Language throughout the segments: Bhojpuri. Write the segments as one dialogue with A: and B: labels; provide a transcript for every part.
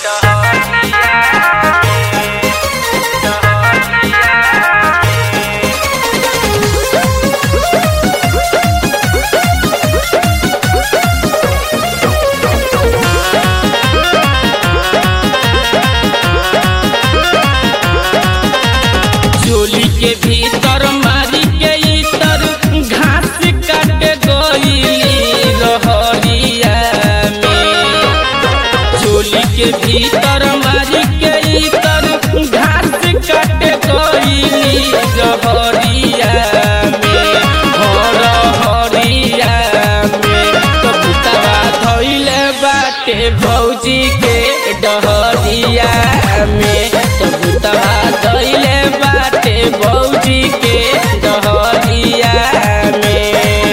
A: चोली के भीतर मारी के इतर घास काटे गईली रहरिया में चोली के भीतर मारी के इतर घास काटे गईली रहरिया में हर हरिया में तो पुतवा धइले बाटे भौजी के डहरिया में तो पुतवा धइले बाटे भौजी के डहरिया में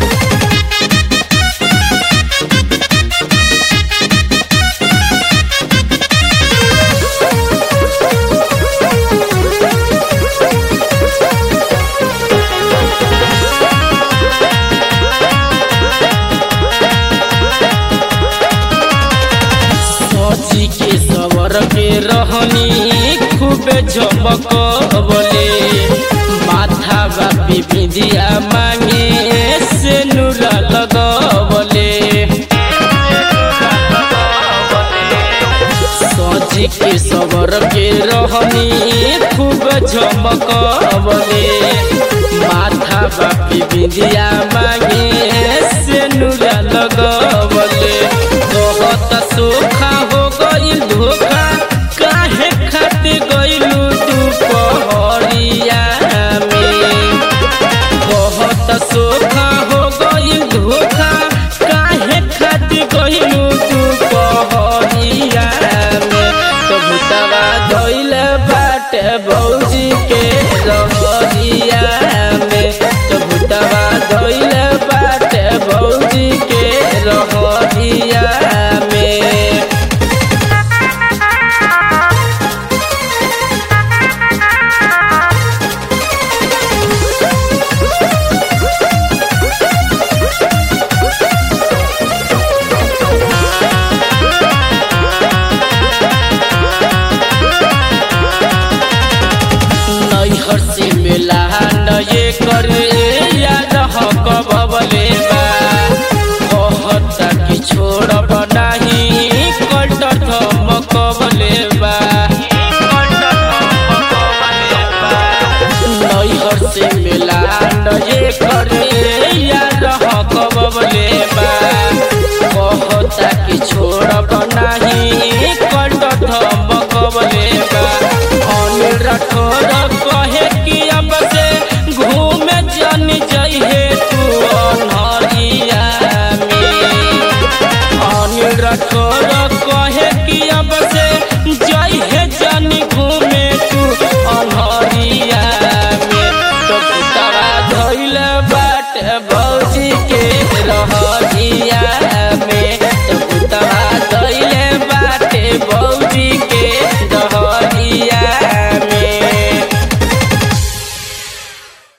A: सोची के सवर के रहनी खूबे झमक बोले माथा बापी बिंदिया मांगे से नूरा लगवले सोची के सवर के रहनी खूब झमक बोले माथा बापी बिंदिया मांगे से नूरा लगवले बहुत सुखा